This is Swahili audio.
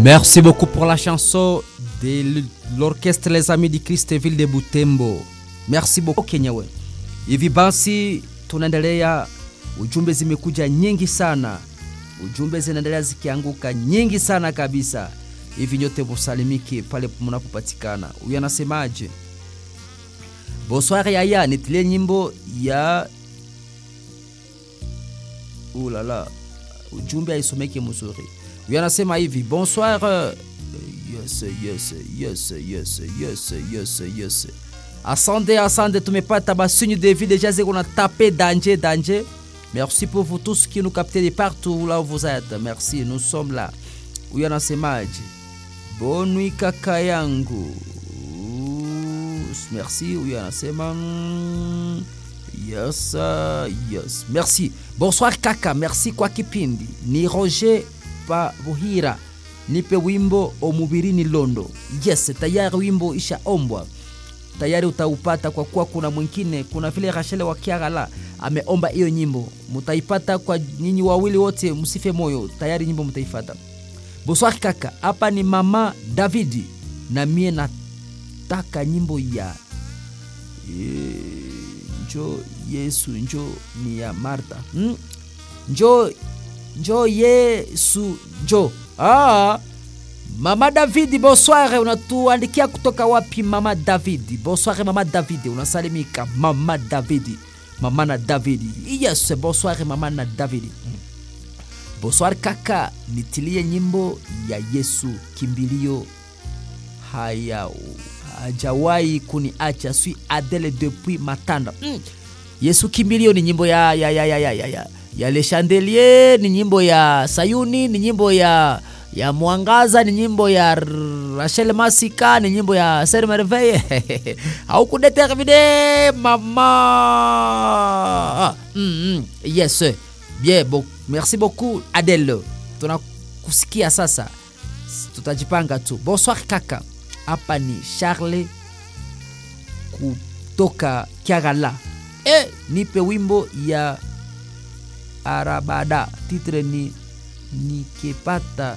Merci beaucoup pour la chanson de l'orchestre Les Amis du Christ Ville de Butembo. Merci beaucoup Kenyewe. Hivi basi tunaendelea, ujumbe zimekuja nyingi sana, ujumbe zinaendelea zikianguka nyingi sana kabisa. Hivi nyote musalimike pale mnapopatikana. Huyu anasemaje? Bonsoir yaya, nitilie nyimbo ya ulala, ujumbe haisomeke mzuri. Huyu anasema hivi bonsoir. euh, Yes, yes, yes, yes, yes, yes, yes. Asante, asante, tumepata basinyu de vie déjà ziko na tape danger, danger. Merci pour vous tous qui nous captez de partout là où vous êtes. Merci, nous sommes là. Huyu anasemaje? Bonne nuit kaka yangu. Merci, huyu anasema mm, yes, uh, yes. Merci. Bonsoir kaka, merci kwa kipindi. Ni Roger pa Buhira. Nipe wimbo omubirini Londo. Yes, tayari wimbo ishaombwa tayari utaupata kwa kuwa kuna mwingine, kuna vile Rachel wa Kiagala ameomba hiyo nyimbo, mutaipata kwa nyinyi wawili wote, msife moyo, tayari nyimbo mtaifata. Bonsoir kaka, hapa ni mama Davidi na mie nataka nyimbo ya e, njo Yesu njo ni ya Martha hmm? njo njo Yesu njo ah, Mama Davidi, bonsoir. Unatuandikia kutoka wapi mama Davidi? Bonsoir mama Davidi, unasalimika mama Davidi, mama na Davidi. Yes, bonsoir mama na Davidi. Bonsoir kaka, nitilie nyimbo ya Yesu kimbilio haya hajawahi kuniacha sui Adele depuis Matanda. Mm. Yesu kimbilio ni nyimbo ya ya ya ya ya ya, ya. ya Le Chandelier, ni nyimbo ya Sayuni, ni nyimbo ya ya Mwangaza, ni nyimbo ya Rachel Masika, ni nyimbo ya Ser Merveille au kudetermine mama. Mm, mm. Yes, bien bon, merci beaucoup Adele, tunakusikia sasa, tutajipanga tu. Bonsoir kaka, hapa ni Charles kutoka Kiagala. E, nipe wimbo ya Arabada, titre ni nikipata